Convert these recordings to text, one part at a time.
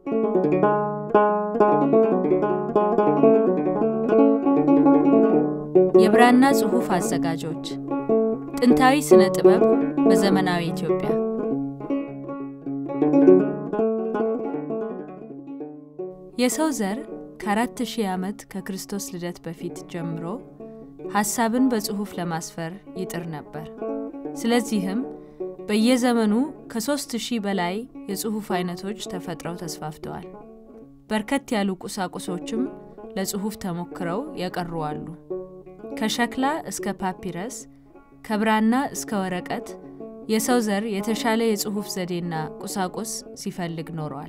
የብራና ጽሑፍ አዘጋጆች ጥንታዊ ስነ ጥበብ በዘመናዊ ኢትዮጵያ የሰው ዘር ከአራት ሺህ ዓመት ከክርስቶስ ልደት በፊት ጀምሮ ሐሳብን በጽሑፍ ለማስፈር ይጥር ነበር። ስለዚህም በየዘመኑ ከሦስት ሺህ በላይ የጽሑፍ አይነቶች ተፈጥረው ተስፋፍተዋል። በርከት ያሉ ቁሳቁሶችም ለጽሑፍ ተሞክረው የቀሩ አሉ። ከሸክላ እስከ ፓፒረስ፣ ከብራና እስከ ወረቀት የሰው ዘር የተሻለ የጽሑፍ ዘዴና ቁሳቁስ ሲፈልግ ኖሯል።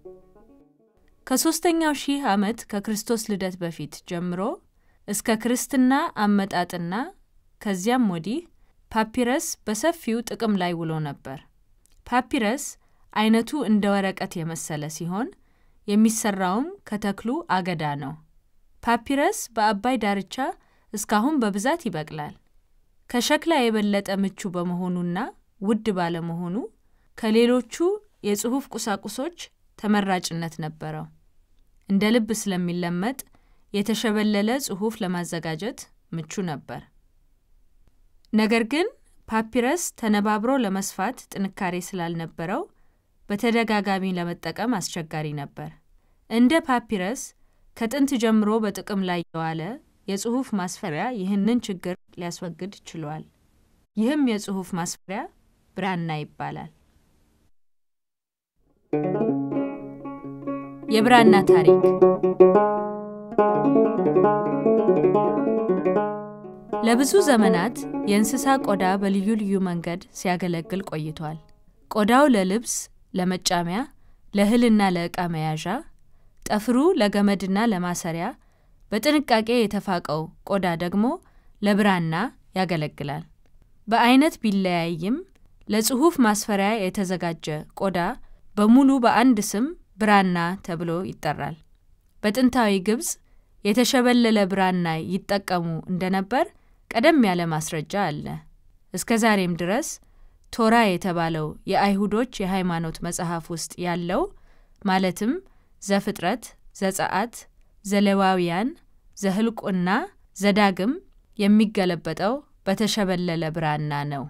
ከሦስተኛው ሺህ ዓመት ከክርስቶስ ልደት በፊት ጀምሮ እስከ ክርስትና አመጣጥና ከዚያም ወዲህ ፓፒረስ በሰፊው ጥቅም ላይ ውሎ ነበር። ፓፒረስ አይነቱ እንደ ወረቀት የመሰለ ሲሆን የሚሰራውም ከተክሉ አገዳ ነው። ፓፒረስ በአባይ ዳርቻ እስካሁን በብዛት ይበቅላል። ከሸክላ የበለጠ ምቹ በመሆኑና ውድ ባለመሆኑ ከሌሎቹ የጽሑፍ ቁሳቁሶች ተመራጭነት ነበረው። እንደ ልብ ስለሚለመጥ የተሸበለለ ጽሑፍ ለማዘጋጀት ምቹ ነበር። ነገር ግን ፓፒረስ ተነባብሮ ለመስፋት ጥንካሬ ስላልነበረው በተደጋጋሚ ለመጠቀም አስቸጋሪ ነበር። እንደ ፓፒረስ ከጥንት ጀምሮ በጥቅም ላይ የዋለ የጽሑፍ ማስፈሪያ ይህንን ችግር ሊያስወግድ ችሏል። ይህም የጽሑፍ ማስፈሪያ ብራና ይባላል። የብራና ታሪክ ለብዙ ዘመናት የእንስሳ ቆዳ በልዩ ልዩ መንገድ ሲያገለግል ቆይቷል። ቆዳው ለልብስ፣ ለመጫሚያ፣ ለእህልና ለዕቃ መያዣ፣ ጠፍሩ ለገመድና ለማሰሪያ፣ በጥንቃቄ የተፋቀው ቆዳ ደግሞ ለብራና ያገለግላል። በአይነት ቢለያይም ለጽሑፍ ማስፈሪያ የተዘጋጀ ቆዳ በሙሉ በአንድ ስም ብራና ተብሎ ይጠራል። በጥንታዊ ግብፅ የተሸበለለ ብራና ይጠቀሙ እንደነበር ቀደም ያለ ማስረጃ አለ። እስከ ዛሬም ድረስ ቶራ የተባለው የአይሁዶች የሃይማኖት መጽሐፍ ውስጥ ያለው ማለትም ዘፍጥረት፣ ዘጸአት፣ ዘሌዋውያን፣ ዘህልቁና ዘዳግም የሚገለበጠው በተሸበለለ ብራና ነው።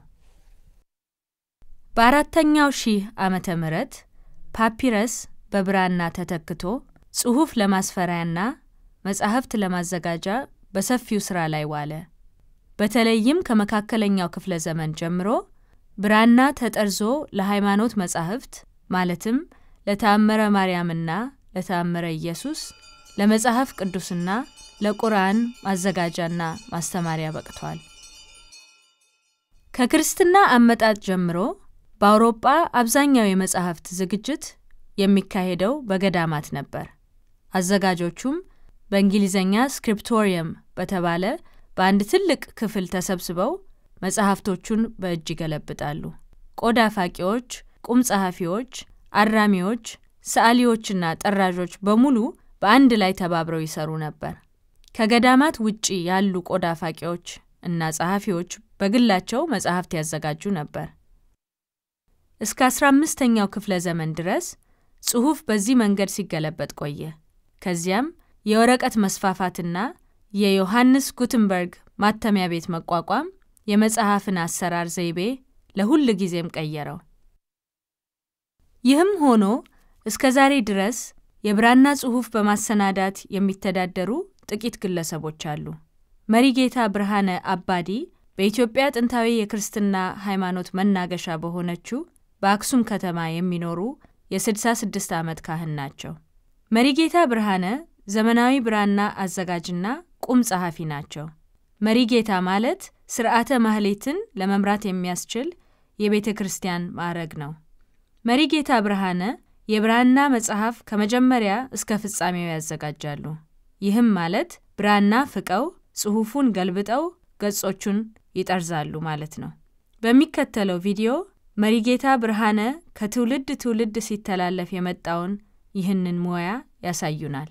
በአራተኛው ሺህ ዓመተ ምህረት ፓፒረስ በብራና ተተክቶ ጽሑፍ ለማስፈሪያና መጻሕፍት ለማዘጋጃ በሰፊው ሥራ ላይ ዋለ። በተለይም ከመካከለኛው ክፍለ ዘመን ጀምሮ ብራና ተጠርዞ ለሃይማኖት መጻሕፍት ማለትም ለተአምረ ማርያምና ለተአምረ ኢየሱስ፣ ለመጽሐፍ ቅዱስና ለቁርአን ማዘጋጃና ማስተማሪያ በቅቷል። ከክርስትና አመጣጥ ጀምሮ በአውሮጳ አብዛኛው የመጻሕፍት ዝግጅት የሚካሄደው በገዳማት ነበር። አዘጋጆቹም በእንግሊዝኛ ስክሪፕቶሪየም በተባለ በአንድ ትልቅ ክፍል ተሰብስበው መጽሐፍቶቹን በእጅ ይገለብጣሉ። ቆዳ ፋቂዎች፣ ቁም ጸሐፊዎች፣ አራሚዎች፣ ሰዓሊዎችና ጠራዦች በሙሉ በአንድ ላይ ተባብረው ይሰሩ ነበር። ከገዳማት ውጪ ያሉ ቆዳ ፋቂዎች እና ጸሐፊዎች በግላቸው መጽሐፍት ያዘጋጁ ነበር። እስከ አስራ አምስተኛው ክፍለ ዘመን ድረስ ጽሑፍ በዚህ መንገድ ሲገለበጥ ቆየ። ከዚያም የወረቀት መስፋፋትና የዮሐንስ ጉትንበርግ ማተሚያ ቤት መቋቋም የመጽሐፍን አሰራር ዘይቤ ለሁል ጊዜም ቀየረው። ይህም ሆኖ እስከ ዛሬ ድረስ የብራና ጽሑፍ በማሰናዳት የሚተዳደሩ ጥቂት ግለሰቦች አሉ። መሪጌታ ብርሃነ አባዲ በኢትዮጵያ ጥንታዊ የክርስትና ሃይማኖት መናገሻ በሆነችው በአክሱም ከተማ የሚኖሩ የ66 ዓመት ካህን ናቸው። መሪጌታ ብርሃነ ዘመናዊ ብራና አዘጋጅና ቁም ጸሐፊ ናቸው። መሪጌታ ማለት ስርዓተ ማህሌትን ለመምራት የሚያስችል የቤተ ክርስቲያን ማዕረግ ነው። መሪጌታ ብርሃነ የብራና መጽሐፍ ከመጀመሪያ እስከ ፍጻሜው ያዘጋጃሉ። ይህም ማለት ብራና ፍቀው ጽሑፉን ገልብጠው ገጾቹን ይጠርዛሉ ማለት ነው። በሚከተለው ቪዲዮ መሪጌታ ብርሃነ ከትውልድ ትውልድ ሲተላለፍ የመጣውን ይህንን ሙያ ያሳዩናል።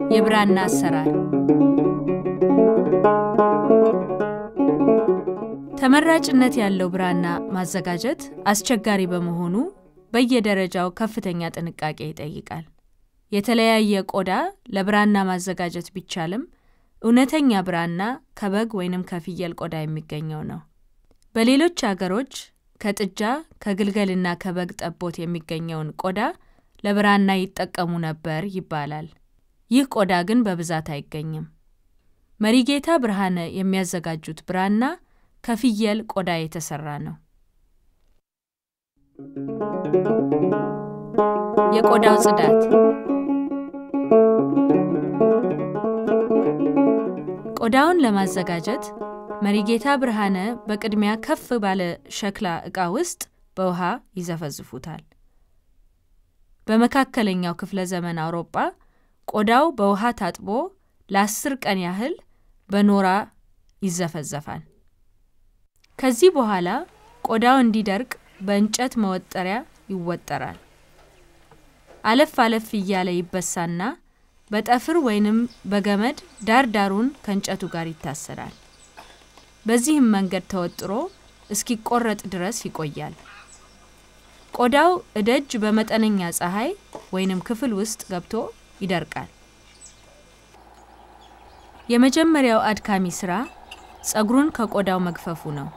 የብራና አሰራር ተመራጭነት ያለው ብራና ማዘጋጀት አስቸጋሪ በመሆኑ በየደረጃው ከፍተኛ ጥንቃቄ ይጠይቃል። የተለያየ ቆዳ ለብራና ማዘጋጀት ቢቻልም እውነተኛ ብራና ከበግ ወይንም ከፍየል ቆዳ የሚገኘው ነው። በሌሎች አገሮች ከጥጃ ከግልገልና ከበግ ጠቦት የሚገኘውን ቆዳ ለብራና ይጠቀሙ ነበር ይባላል። ይህ ቆዳ ግን በብዛት አይገኝም። መሪጌታ ብርሃነ የሚያዘጋጁት ብራና ከፍየል ቆዳ የተሰራ ነው። የቆዳው ጽዳት ቆዳውን ለማዘጋጀት መሪጌታ ብርሃነ በቅድሚያ ከፍ ባለ ሸክላ ዕቃ ውስጥ በውሃ ይዘፈዝፉታል። በመካከለኛው ክፍለ ዘመን አውሮጳ ቆዳው በውሃ ታጥቦ ለአስር ቀን ያህል በኖራ ይዘፈዘፋል። ከዚህ በኋላ ቆዳው እንዲደርቅ በእንጨት መወጠሪያ ይወጠራል። አለፍ አለፍ እያለ ይበሳና በጠፍር ወይንም በገመድ ዳር ዳሩን ከእንጨቱ ጋር ይታሰራል። በዚህም መንገድ ተወጥሮ እስኪቆረጥ ድረስ ይቆያል። ቆዳው እደጅ በመጠነኛ ፀሐይ ወይንም ክፍል ውስጥ ገብቶ ይደርቃል። የመጀመሪያው አድካሚ ስራ ጸጉሩን ከቆዳው መግፈፉ ነው።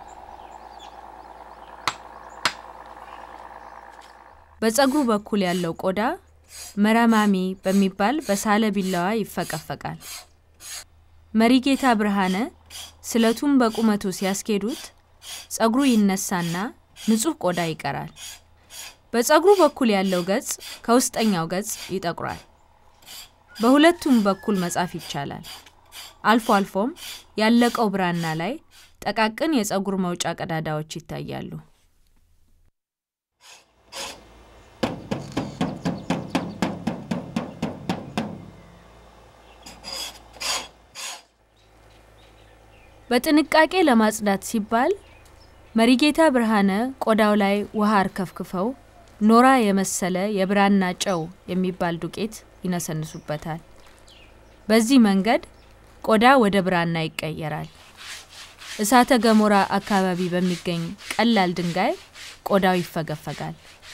በጸጉሩ በኩል ያለው ቆዳ መረማሚ በሚባል በሳለ ቢላዋ ይፈቀፈቃል። መሪጌታ ብርሃነ ስለቱን በቁመቱ ሲያስኬዱት ጸጉሩ ይነሳና ንጹሕ ቆዳ ይቀራል። በጸጉሩ በኩል ያለው ገጽ ከውስጠኛው ገጽ ይጠቁራል። በሁለቱም በኩል መጻፍ ይቻላል። አልፎ አልፎም ያለቀው ብራና ላይ ጠቃቅን የጸጉር መውጫ ቀዳዳዎች ይታያሉ። በጥንቃቄ ለማጽዳት ሲባል መሪጌታ ብርሃነ ቆዳው ላይ ውሃ አርከፍክፈው ኖራ የመሰለ የብራና ጨው የሚባል ዱቄት ይነሰንሱበታል። በዚህ መንገድ ቆዳ ወደ ብራና ይቀየራል። እሳተ ገሞራ አካባቢ በሚገኝ ቀላል ድንጋይ ቆዳው ይፈገፈጋል።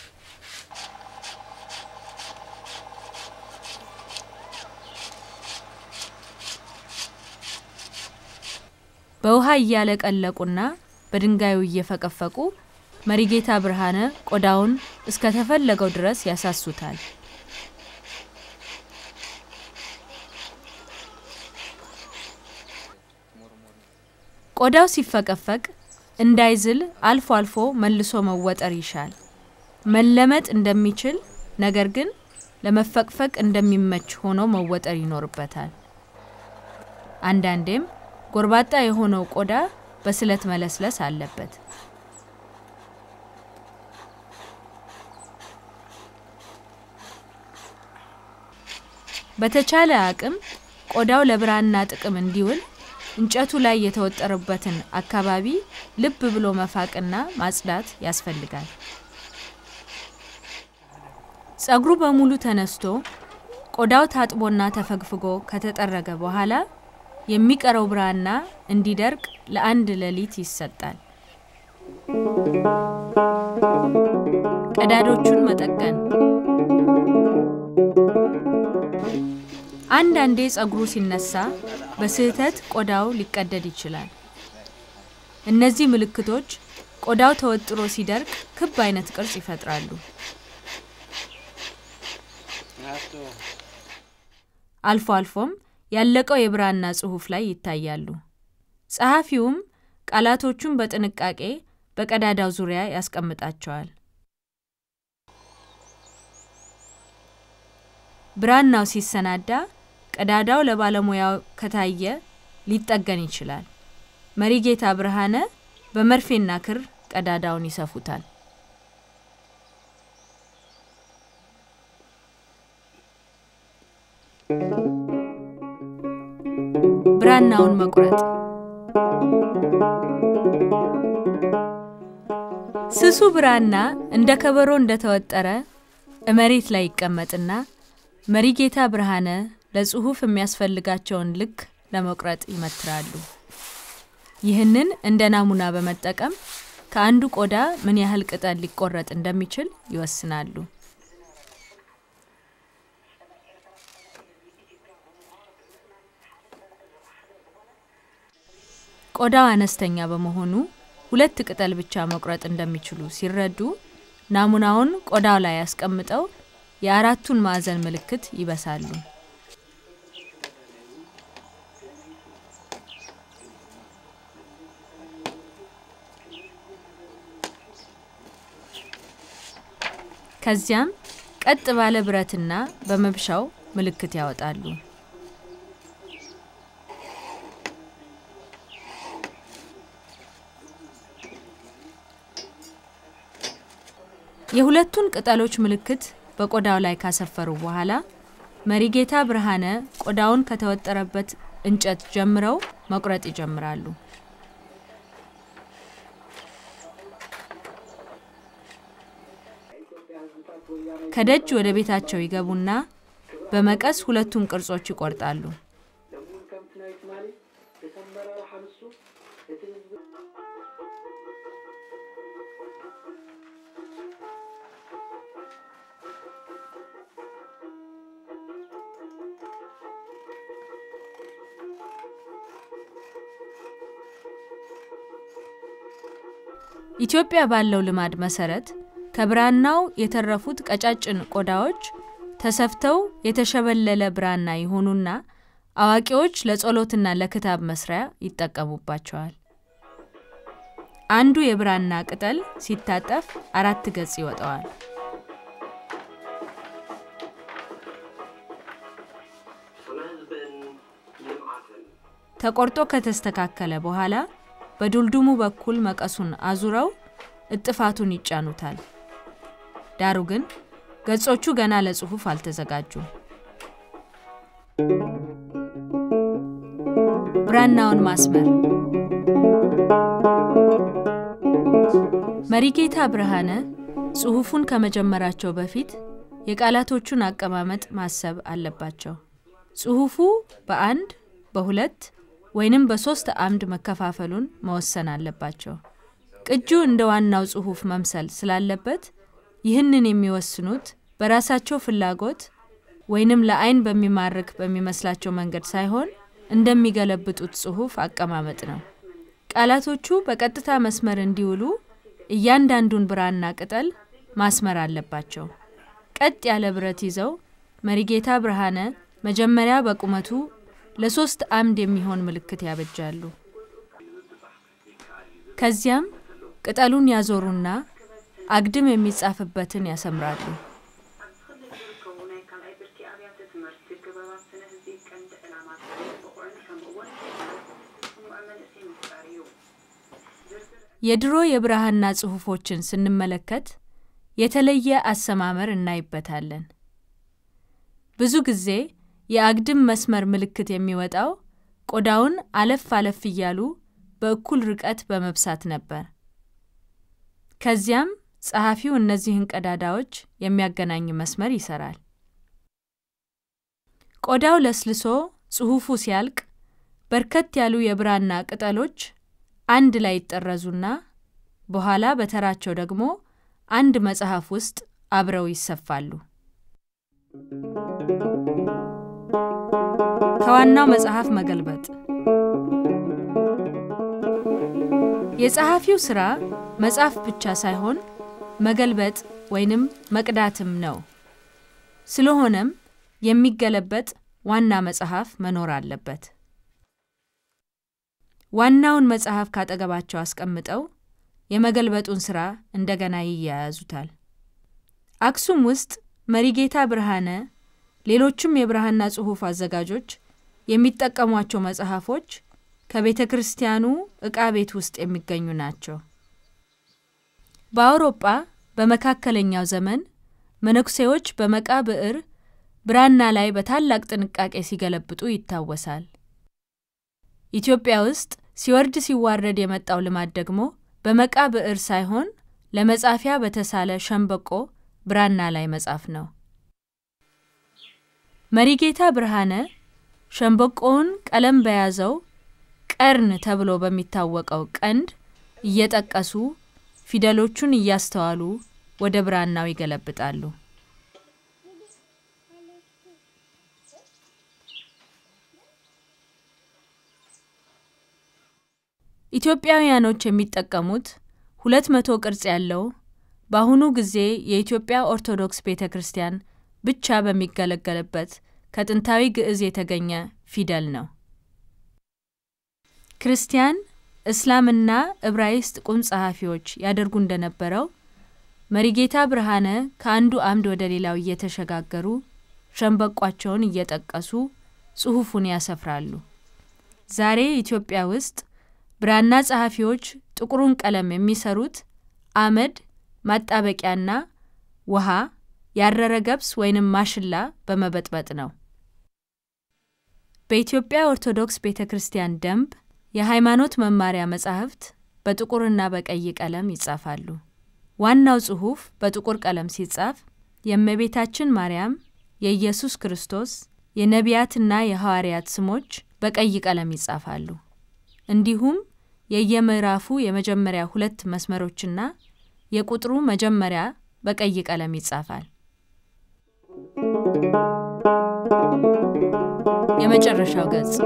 በውሃ እያለቀለቁና በድንጋዩ እየፈቀፈቁ መሪጌታ ብርሃነ ቆዳውን እስከ ተፈለገው ድረስ ያሳሱታል። ቆዳው ሲፈቀፈቅ እንዳይዝል አልፎ አልፎ መልሶ መወጠር ይሻል። መለመጥ እንደሚችል ነገር ግን ለመፈቅፈቅ እንደሚመች ሆኖ መወጠር ይኖርበታል። አንዳንዴም ጎርባጣ የሆነው ቆዳ በስለት መለስለስ አለበት። በተቻለ አቅም ቆዳው ለብራና ጥቅም እንዲውል እንጨቱ ላይ የተወጠረበትን አካባቢ ልብ ብሎ መፋቅና ማጽዳት ያስፈልጋል። ጸጉሩ በሙሉ ተነስቶ ቆዳው ታጥቦና ተፈግፍጎ ከተጠረገ በኋላ የሚቀረው ብራና እንዲደርቅ ለአንድ ሌሊት ይሰጣል። ቀዳዶቹን መጠገን። አንዳንዴ ጸጉሩ ሲነሳ በስህተት ቆዳው ሊቀደድ ይችላል። እነዚህ ምልክቶች ቆዳው ተወጥሮ ሲደርቅ ክብ አይነት ቅርጽ ይፈጥራሉ። አልፎ አልፎም ያለቀው የብራና ጽሑፍ ላይ ይታያሉ። ጸሐፊውም ቃላቶቹን በጥንቃቄ በቀዳዳው ዙሪያ ያስቀምጣቸዋል። ብራናው ሲሰናዳ ቀዳዳው ለባለሙያው ከታየ ሊጠገን ይችላል። መሪጌታ ብርሃነ በመርፌና ክር ቀዳዳውን ይሰፉታል። ብራናውን መቁረጥ ስሱ ብራና እንደ ከበሮ እንደተወጠረ መሬት ላይ ይቀመጥና መሪጌታ ብርሃነ ለጽሑፍ የሚያስፈልጋቸውን ልክ ለመቁረጥ ይመትራሉ። ይህንን እንደ ናሙና በመጠቀም ከአንዱ ቆዳ ምን ያህል ቅጠል ሊቆረጥ እንደሚችል ይወስናሉ። ቆዳው አነስተኛ በመሆኑ ሁለት ቅጠል ብቻ መቁረጥ እንደሚችሉ ሲረዱ ናሙናውን ቆዳው ላይ ያስቀምጠው የአራቱን ማዕዘን ምልክት ይበሳሉ። ከዚያም ቀጥ ባለ ብረትና በመብሻው ምልክት ያወጣሉ። የሁለቱን ቅጠሎች ምልክት በቆዳው ላይ ካሰፈሩ በኋላ መሪጌታ ብርሃነ ቆዳውን ከተወጠረበት እንጨት ጀምረው መቁረጥ ይጀምራሉ። ከደጅ ወደ ቤታቸው ይገቡና በመቀስ ሁለቱን ቅርጾች ይቆርጣሉ። ኢትዮጵያ ባለው ልማድ መሰረት ከብራናው የተረፉት ቀጫጭን ቆዳዎች ተሰፍተው የተሸበለለ ብራና ይሆኑና አዋቂዎች ለጸሎትና ለክታብ መስሪያ ይጠቀሙባቸዋል። አንዱ የብራና ቅጠል ሲታጠፍ አራት ገጽ ይወጣዋል። ተቆርጦ ከተስተካከለ በኋላ በዱልዱሙ በኩል መቀሱን አዙረው እጥፋቱን ይጫኑታል። ዳሩ ግን ገጾቹ ገና ለጽሑፍ አልተዘጋጁም። ብራናውን ማስመር መሪጌታ ብርሃነ ጽሑፉን ከመጀመራቸው በፊት የቃላቶቹን አቀማመጥ ማሰብ አለባቸው። ጽሑፉ በአንድ በሁለት ወይንም በሶስት አምድ መከፋፈሉን መወሰን አለባቸው። ቅጁ እንደ ዋናው ጽሑፍ መምሰል ስላለበት ይህንን የሚወስኑት በራሳቸው ፍላጎት ወይንም ለአይን በሚማርክ በሚመስላቸው መንገድ ሳይሆን እንደሚገለብጡት ጽሑፍ አቀማመጥ ነው። ቃላቶቹ በቀጥታ መስመር እንዲውሉ እያንዳንዱን ብራና ቅጠል ማስመር አለባቸው። ቀጥ ያለ ብረት ይዘው መሪጌታ ብርሃነ መጀመሪያ በቁመቱ ለሶስት አምድ የሚሆን ምልክት ያበጃሉ። ከዚያም ቅጠሉን ያዞሩና አግድም የሚጻፍበትን ያሰምራሉ። የድሮ የብራና ጽሑፎችን ስንመለከት የተለየ አሰማመር እናይበታለን። ብዙ ጊዜ የአግድም መስመር ምልክት የሚወጣው ቆዳውን አለፍ አለፍ እያሉ በእኩል ርቀት በመብሳት ነበር። ከዚያም ጸሐፊው እነዚህን ቀዳዳዎች የሚያገናኝ መስመር ይሰራል። ቆዳው ለስልሶ ጽሑፉ ሲያልቅ በርከት ያሉ የብራና ቅጠሎች አንድ ላይ ይጠረዙና በኋላ በተራቸው ደግሞ አንድ መጽሐፍ ውስጥ አብረው ይሰፋሉ። ከዋናው መጽሐፍ መገልበጥ የጸሐፊው ሥራ መጻፍ ብቻ ሳይሆን መገልበጥ ወይንም መቅዳትም ነው። ስለሆነም የሚገለበጥ ዋና መጽሐፍ መኖር አለበት። ዋናውን መጽሐፍ ካጠገባቸው አስቀምጠው የመገልበጡን ሥራ እንደገና ይያያዙታል። አክሱም ውስጥ መሪጌታ ብርሃነ፣ ሌሎችም የብራና ጽሑፍ አዘጋጆች የሚጠቀሟቸው መጽሐፎች ከቤተ ክርስቲያኑ ዕቃ ቤት ውስጥ የሚገኙ ናቸው። በአውሮጳ በመካከለኛው ዘመን መነኩሴዎች በመቃ ብዕር ብራና ላይ በታላቅ ጥንቃቄ ሲገለብጡ ይታወሳል። ኢትዮጵያ ውስጥ ሲወርድ ሲዋረድ የመጣው ልማድ ደግሞ በመቃ ብዕር ሳይሆን ለመጻፊያ በተሳለ ሸምበቆ ብራና ላይ መጻፍ ነው። መሪጌታ ብርሃነ ሸምበቆውን ቀለም በያዘው ቀርን ተብሎ በሚታወቀው ቀንድ እየጠቀሱ ፊደሎቹን እያስተዋሉ ወደ ብራናው ይገለብጣሉ። ኢትዮጵያውያኖች የሚጠቀሙት ሁለት መቶ ቅርጽ ያለው በአሁኑ ጊዜ የኢትዮጵያ ኦርቶዶክስ ቤተ ክርስቲያን ብቻ በሚገለገልበት ከጥንታዊ ግዕዝ የተገኘ ፊደል ነው። ክርስቲያን፣ እስላምና ዕብራይስጥ ቁም ጸሐፊዎች ያደርጉ እንደነበረው መሪጌታ ብርሃነ ከአንዱ አምድ ወደ ሌላው እየተሸጋገሩ ሸንበቋቸውን እየጠቀሱ ጽሑፉን ያሰፍራሉ። ዛሬ ኢትዮጵያ ውስጥ ብራና ጸሐፊዎች ጥቁሩን ቀለም የሚሰሩት አመድ ማጣበቂያና ውሃ ያረረ ገብስ ወይንም ማሽላ በመበጥበጥ ነው። በኢትዮጵያ ኦርቶዶክስ ቤተ ክርስቲያን ደንብ የሃይማኖት መማሪያ መጻሕፍት በጥቁርና በቀይ ቀለም ይጻፋሉ። ዋናው ጽሑፍ በጥቁር ቀለም ሲጻፍ የእመቤታችን ማርያም፣ የኢየሱስ ክርስቶስ፣ የነቢያትና የሐዋርያት ስሞች በቀይ ቀለም ይጻፋሉ። እንዲሁም የየምዕራፉ የመጀመሪያ ሁለት መስመሮችና የቁጥሩ መጀመሪያ በቀይ ቀለም ይጻፋል። የመጨረሻው ገጽ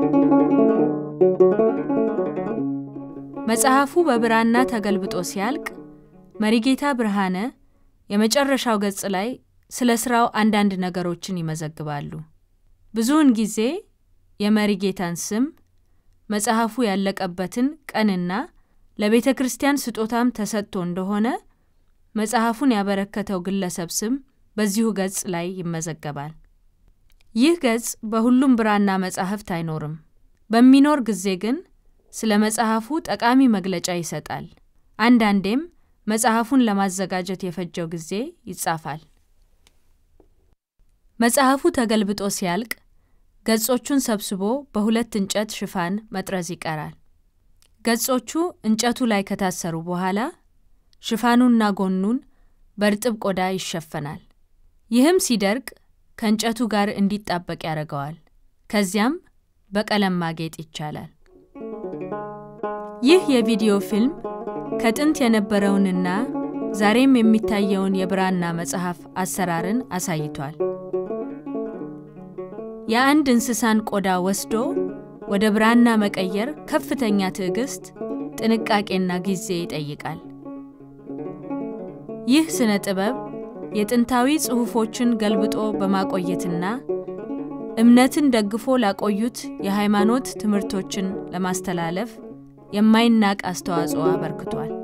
መጽሐፉ በብራና ተገልብጦ ሲያልቅ መሪጌታ ብርሃነ የመጨረሻው ገጽ ላይ ስለ ስራው አንዳንድ ነገሮችን ይመዘግባሉ። ብዙውን ጊዜ የመሪጌታን ስም፣ መጽሐፉ ያለቀበትን ቀንና ለቤተ ክርስቲያን ስጦታም ተሰጥቶ እንደሆነ መጽሐፉን ያበረከተው ግለሰብ ስም በዚሁ ገጽ ላይ ይመዘገባል። ይህ ገጽ በሁሉም ብራና መጻሕፍት አይኖርም። በሚኖር ጊዜ ግን ስለ መጽሐፉ ጠቃሚ መግለጫ ይሰጣል። አንዳንዴም መጽሐፉን ለማዘጋጀት የፈጀው ጊዜ ይጻፋል። መጽሐፉ ተገልብጦ ሲያልቅ ገጾቹን ሰብስቦ በሁለት እንጨት ሽፋን መጥረዝ ይቀራል። ገጾቹ እንጨቱ ላይ ከታሰሩ በኋላ ሽፋኑና ጎኑን በእርጥብ ቆዳ ይሸፈናል። ይህም ሲደርቅ ከእንጨቱ ጋር እንዲጣበቅ ያደርገዋል። ከዚያም በቀለም ማጌጥ ይቻላል። ይህ የቪዲዮ ፊልም ከጥንት የነበረውንና ዛሬም የሚታየውን የብራና መጽሐፍ አሰራርን አሳይቷል። የአንድ እንስሳን ቆዳ ወስዶ ወደ ብራና መቀየር ከፍተኛ ትዕግስት፣ ጥንቃቄና ጊዜ ይጠይቃል። ይህ ስነ ጥበብ የጥንታዊ ጽሑፎችን ገልብጦ በማቆየትና እምነትን ደግፎ ላቆዩት የሃይማኖት ትምህርቶችን ለማስተላለፍ የማይናቅ አስተዋጽኦ አበርክቷል።